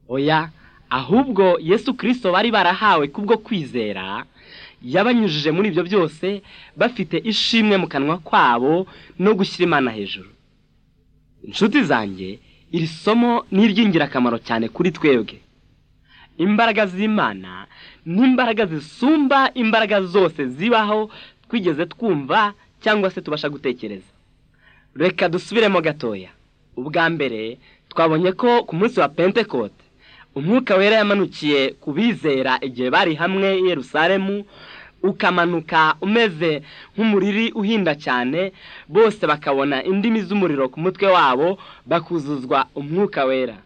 oya ahubwo yesu kirisito bari barahawe kubwo kwizera yabanyujije muri ibyo byose bafite ishimwe mu kanwa kwabo no gushyira imana hejuru inshuti zanjye iri somo ni iry'ingirakamaro cyane kuri twebwe imbaraga z'imana ni imbaraga zisumba imbaraga zose zibaho twigeze twumva cyangwa se tubasha gutekereza reka dusubiremo gatoya ubwa mbere twabonye ko ku munsi wa pentekote umwuka wera yamanukiye ku bizera igihe bari hamwe i Yerusalemu ukamanuka umeze nk'umuriri uhinda cyane bose bakabona indimi z'umuriro ku mutwe wabo bakuzuzwa umwuka wera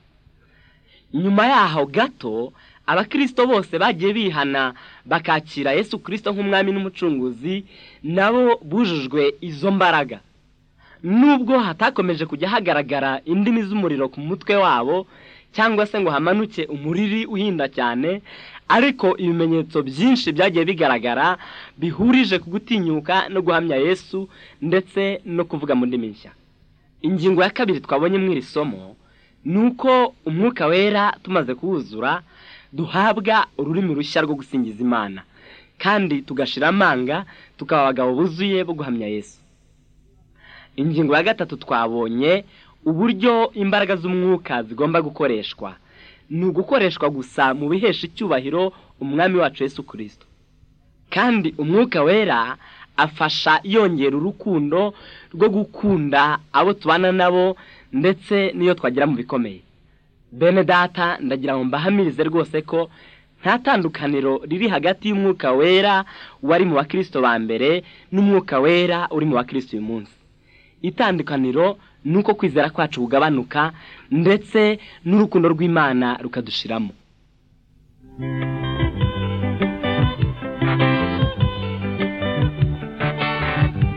nyuma yaho gato abakirisito bose bagiye bihana bakakira yesu kirisito nk'umwami n'umucunguzi nabo bujujwe izo mbaraga nubwo hatakomeje kujya hagaragara indimi z'umuriro ku mutwe wabo cyangwa se ngo hamanuke umuriri uhinda cyane ariko ibimenyetso byinshi byagiye bigaragara bihurije ku gutinyuka no guhamya yesu ndetse no kuvuga mu ndimi nshya ingingo ya kabiri twabonye mu iri somo ni uko umwuka wera tumaze kuwuzura duhabwa ururimi rushya rwo gusingiza imana kandi tugashira amanga tukaba abagabo buzuye bo guhamya yesu ingingo ya gatatu twabonye uburyo imbaraga z'umwuka zigomba gukoreshwa ni ugukoreshwa gusa mu bihesha icyubahiro umwami wacu Yesu kirisito kandi umwuka wera afasha yongera urukundo rwo gukunda abo tubana nabo ndetse n'iyo twagira mu bikomeye bene data ndagira ngo mbahamirize rwose ko nta tandukaniro riri hagati y'umwuka wera wari mu bakirisito ba mbere n'umwuka wera uri mu bakirisito uyu munsi itandukaniro ni uko kwizera kwacu kugabanuka ndetse n'urukundo rw'imana rukadushiramo